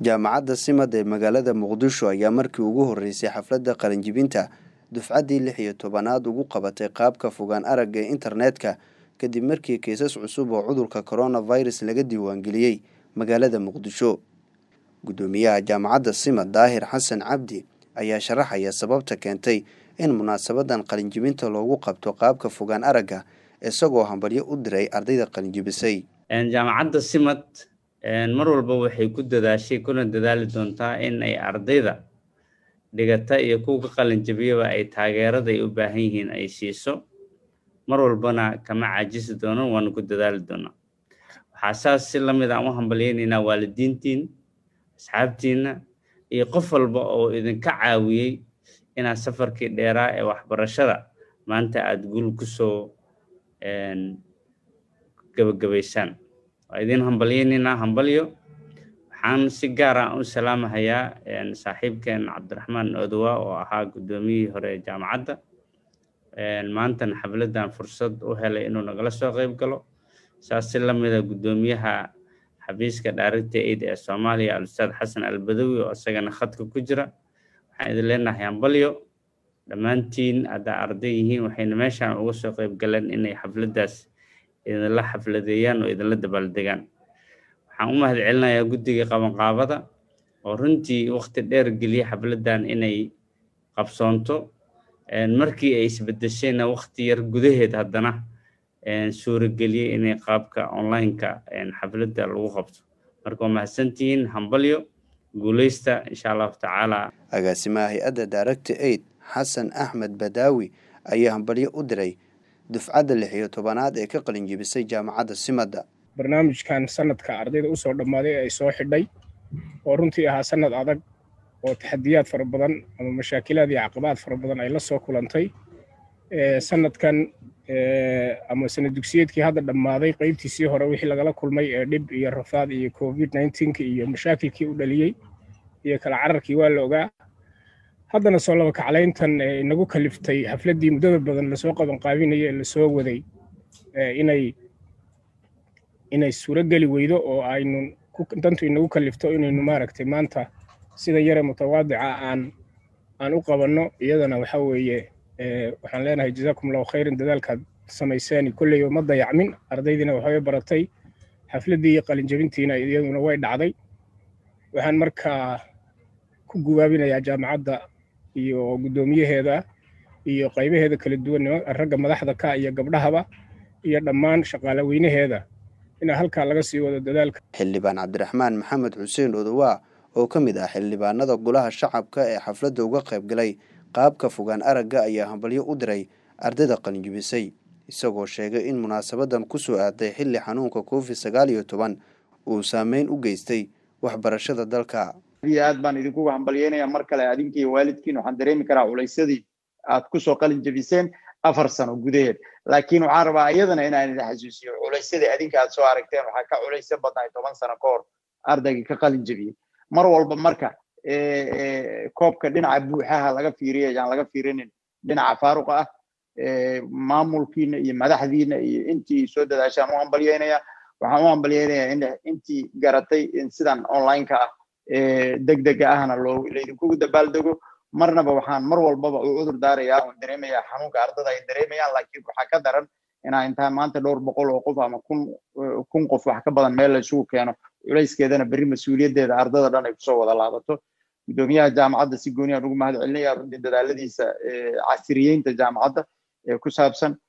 jaamacadda simad ee magaalada muqdisho ayaa markii ugu horreysay xafladda qalinjibinta dufcaddii lix iyo tobanaad ugu qabatay qaabka fogaan aragga ee internetka kadib markii kiisas cusub oo cudurka coronavirus laga diiwaangeliyey magaalada muqdisho guddoomiyaha jaamacadda simad daahir xasan cabdi ayaa sharaxaya sababta keentay in munaasabadan qalinjibinta loogu qabto qaabka fogaan aragga isagoo hambalyo u diray ardayda qalinjibisay jaamacadda simad mar walba waxay ku dadaashay kuna dadaali doontaa in ay ardayda dhigata iyo kuwa ka qalinjabiyaba ay taageerada ay u baahan yihiin ay siiso mar walbana kama caajisi doono waana ku dadaali doonaa waxaa saas si lamid aan u hambalyaynaynaa waalidiintiin asxaabtiinna iyo qof walba oo idinka caawiyey inaad safarkii dheeraa ee waxbarashada maanta aada guul kusoo gabagabaysaan waa idin hambalyaynaynaa hambalyo waxaan si gaar ah u salaamahayaa saaxiibkeen cabdiraxmaan odowa oo ahaa guddoomiyihii hore ee jaamacadda maantana xafladdan fursad u helay inuu nagala soo qayb galo saas si lamida guddoomiyaha xafiiska daarigta aid ee soomaaliya al-ustaad xasan albadawi oo isagana khadka ku jira waxaan idin leenahay hambalyo dhammaantiin haddaa arday yihiin waxayna meeshaan uga soo qayb galeen inay xafladdaas idinla xafladeeyaan oo idinla dabaaldegaan waxaan u mahad celinayaa guddiga qabanqaabada oo runtii waqti dheer geliya xafladdan inay qabsoonto markii ay isbedeshayna waqti yar gudaheed haddana suurageliyey inay qaabka online-ka xafladda lagu qabto marka waa mahadsantihiin hambalyo guuleysta insha allahu tacaala agaasimaha hay-adda daaragta aid xasan axmed badaawi ayaa hambalyo u diray dufcadda lix iyo tobanaad ee ka qalinjibisay jaamacadda simadda barnaamijkan sanadka ardayda usoo dhammaaday ay soo xidhay oo runtii ahaa sanad adag oo taxadiyaad fara badan ama mashaakilaad iyo caqabaad fara badan ay la soo kulantay sanadkan ama sanad dugsiyeedkii hadda dhammaaday qaybtiisii hore wixii lagala kulmay ee dhib iyo rafaad iyo covid nneteen-ka iyo mashaakilkii u dhaliyey iyo kala cararkii waa la ogaa haddana soo laba kaclayntan inagu kaliftay xafladdii muddada badan lasoo qabanqaabinaya ee lasoo waday inay inay suurogeli weydo oo aynu dantu inagu kalifto inaynu maaragtay maanta sida yare mutawaadica aan aan u qabanno iyadana waxa weeye waxaan leenahay jazaakum allahu khayran dadaalkaad samayseen kolleyba ma dayacmin ardaydiina waxbay baratay xafladdii qalinjabintiina iyaduna way dhacday waxaan markaa ku gubaabinayaa jaamacadda iyo guddoomiyaheeda iyo qaybaheeda kala duwan ragga madaxda ka iyo gabdhahaba iyo dhammaan shaqaale weynaheeda inaa halkaa laga sii wado dadaalka xildhibaan cabdiraxmaan maxamed xuseen odowaa oo ka mid ah xildhibaanada golaha shacabka ee xafladda uga qayb galay qaabka fogaan aragga ayaa hambalyo u diray ardayda qalinjibisay isagoo sheegay in munaasabadan ku soo aaday xilli xanuunka covid sagaal iyo toban uu saameyn u geystay waxbarashada dalka iyo aad baan idinkuga hambalyeynayaa mar kale adinkiiyo waalidkiin waxaan dareemi karaa culaysadii aad kusoo qalin jabiseen afar sano gudaheed laakiin waxaan rabaa iyadana inaan idin xasuusiyo culaysadii adinka aad soo aragteen waxaa ka culayso badnaay toban sano ka hor ardaygii ka qalin jabiyey mar walba marka koobka dhinaca buuxaha laga fiiriya ayaan laga fiirinin dhinaca faaruqa ah maamulkiina iyo madaxdiina iyo intii soo dadaashaan u hambalyeynaya waxaan u hambalyeynayaa in intii garatay in sidan online-ka ah degdega ahna loo laydinkugu dabaaldego marnaba waxaan mar walbaba u cudur daarayaa oon dareemayaa xanuunka ardada ay dareemayaan laakiin waxaa ka daran inaa intaan maanta dhowr boqol oo qof ama kun kun qof wax ka badan meel la isugu keeno culayskeedana berri mas-uuliyaddeeda ardada dhan ay kusoo wada laabato guddoomiyaha jaamacadda si gooni aan ugu mahad celinaya runtii dadaaladiisa casriyeynta jaamacadda ee ku saabsan